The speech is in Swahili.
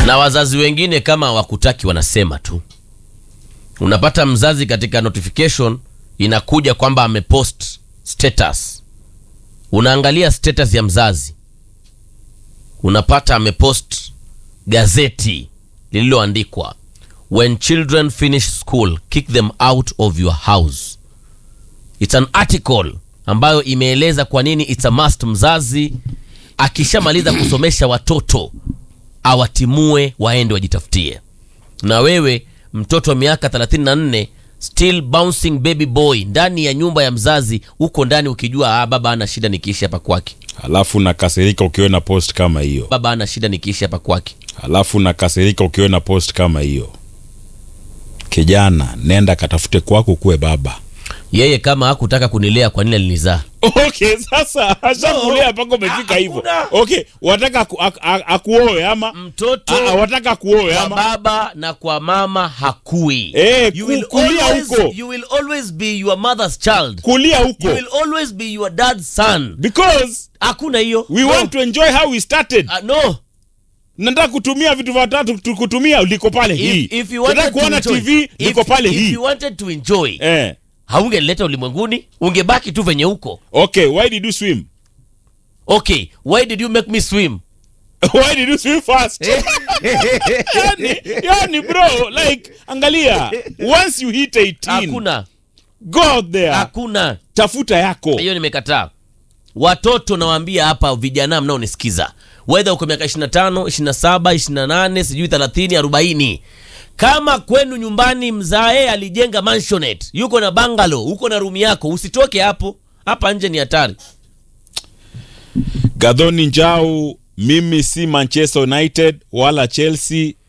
na wazazi wengine kama wakutaki wanasema tu unapata mzazi katika notification inakuja kwamba amepost status unaangalia status ya mzazi unapata amepost gazeti lililoandikwa when children finish school kick them out of your house it's an article ambayo imeeleza kwa nini it's a must mzazi akishamaliza kusomesha watoto awatimue waende wajitafutie na wewe mtoto wa miaka 34 still bouncing baby boy ndani ya nyumba ya mzazi huko ndani ukijua ah, baba ana shida nikiishi hapa kwake alafu nakasirika ukiona post kama hiyo baba ana shida nikiishi hapa kwake alafu nakasirika ukiona post kama hiyo kijana nenda katafute kwako kuwe baba yeye kama hakutaka kunilea kwa nini alinizaa okay sasa ashakulea mpaka umefika Ah, hivyo hakuna. okay wataka aku, aku, akuoe ama mtoto Ah, ah, wataka akuoe kwa ama baba na kwa mama hakui Eh, you ku- will, kulia always, huko. you will always be your mother's child kulia you huko will always be your dad's son because hakuna hiyo we no. want to enjoy how we started Ah, no nataka kutumia vitu vitatu tu- kutumia liko pale hii if, if you wanted nataka to kuona enjoy, tv liko if, pale if hii you wanted to enjoy eh. haungeleta ulimwenguni ungebaki tu venye huko okay why did you swim okay why did you make me swim why did you swim fast yani, yani bro like angalia once you hit 18 hakuna go out there hakuna tafuta yako hiyo nimekataa watoto nawaambia hapa vijana mnaonisikiza wedha uko miaka 25 27 28 sijui 30 40 kama kwenu nyumbani mzae alijenga mansionet yuko na bangalo uko na rumi yako usitoke hapo hapa nje ni hatari gadhoni njau mimi si manchester united wala chelsea